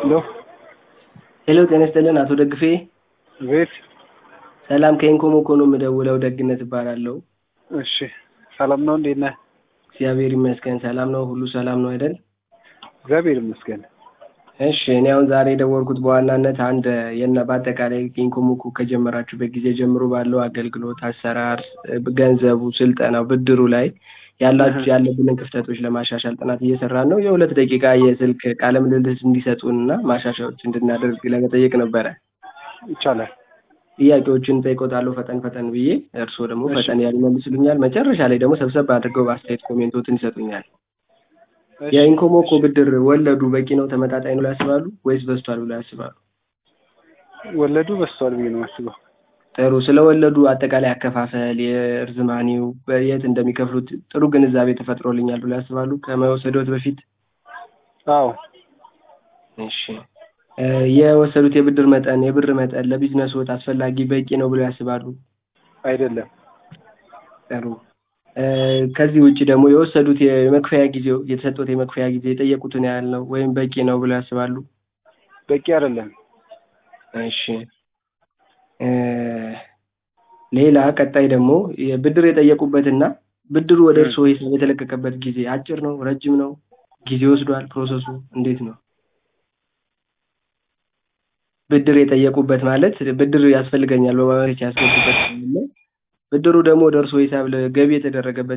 ሄሎ ሄሎ ጤና ይስጥልን አቶ ደግፌ ቤት ሰላም ከኢንኮሞኮ ነው የምደውለው ደግነት እባላለሁ እሺ ሰላም ነው እንዴት ነህ እግዚአብሔር ይመስገን ሰላም ነው ሁሉ ሰላም ነው አይደል እግዚአብሔር ይመስገን እሺ እኔ አሁን ዛሬ የደወልኩት በዋናነት አንድ የና በአጠቃላይ ኢንኮሞኮ ከጀመራችሁበት ጊዜ ጀምሮ ባለው አገልግሎት አሰራር ገንዘቡ ስልጠናው ብድሩ ላይ ያላችሁ ያለብንን ክፍተቶች ለማሻሻል ጥናት እየሰራን ነው የሁለት ደቂቃ የስልክ ቃለ ምልልስ እንዲሰጡን እና ማሻሻያዎች እንድናደርግ ለመጠየቅ ነበረ ይቻላል ጥያቄዎችን ጠይቆታለሁ ፈጠን ፈጠን ብዬ እርስዎ ደግሞ ፈጠን ያሉ ይመልሱልኛል መጨረሻ ላይ ደግሞ ሰብሰብ አድርገው በአስተያየት ኮሜንቶትን ይሰጡኛል የኢንኮሞኮ ብድር ወለዱ በቂ ነው ተመጣጣኝ ነው ብለው ያስባሉ ወይስ በዝቷል ብለው ያስባሉ ወለዱ በዝቷል ብዬ ነው የማስበው ጥሩ ስለ ወለዱ አጠቃላይ አከፋፈል የእርዝማኔው የት እንደሚከፍሉት ጥሩ ግንዛቤ ተፈጥሮልኛል ብለው ያስባሉ ከመወሰዶት በፊት አዎ እሺ የወሰዱት የብድር መጠን የብር መጠን ለቢዝነስዎት አስፈላጊ በቂ ነው ብለው ያስባሉ አይደለም ጥሩ ከዚህ ውጭ ደግሞ የወሰዱት የመክፈያ ጊዜው የተሰጡት የመክፈያ ጊዜ የጠየቁትን ያህል ነው ወይም በቂ ነው ብለው ያስባሉ በቂ አይደለም እሺ ሌላ ቀጣይ ደግሞ ብድር የጠየቁበትና ብድሩ ወደ እርስዎ ሂሳብ የተለቀቀበት ጊዜ አጭር ነው ረጅም ነው ጊዜ ወስዷል ፕሮሰሱ እንዴት ነው ብድር የጠየቁበት ማለት ብድር ያስፈልገኛል በማመልከቻ ያስገቡበት ብድሩ ደግሞ ወደ እርስዎ ሂሳብ ገቢ የተደረገበት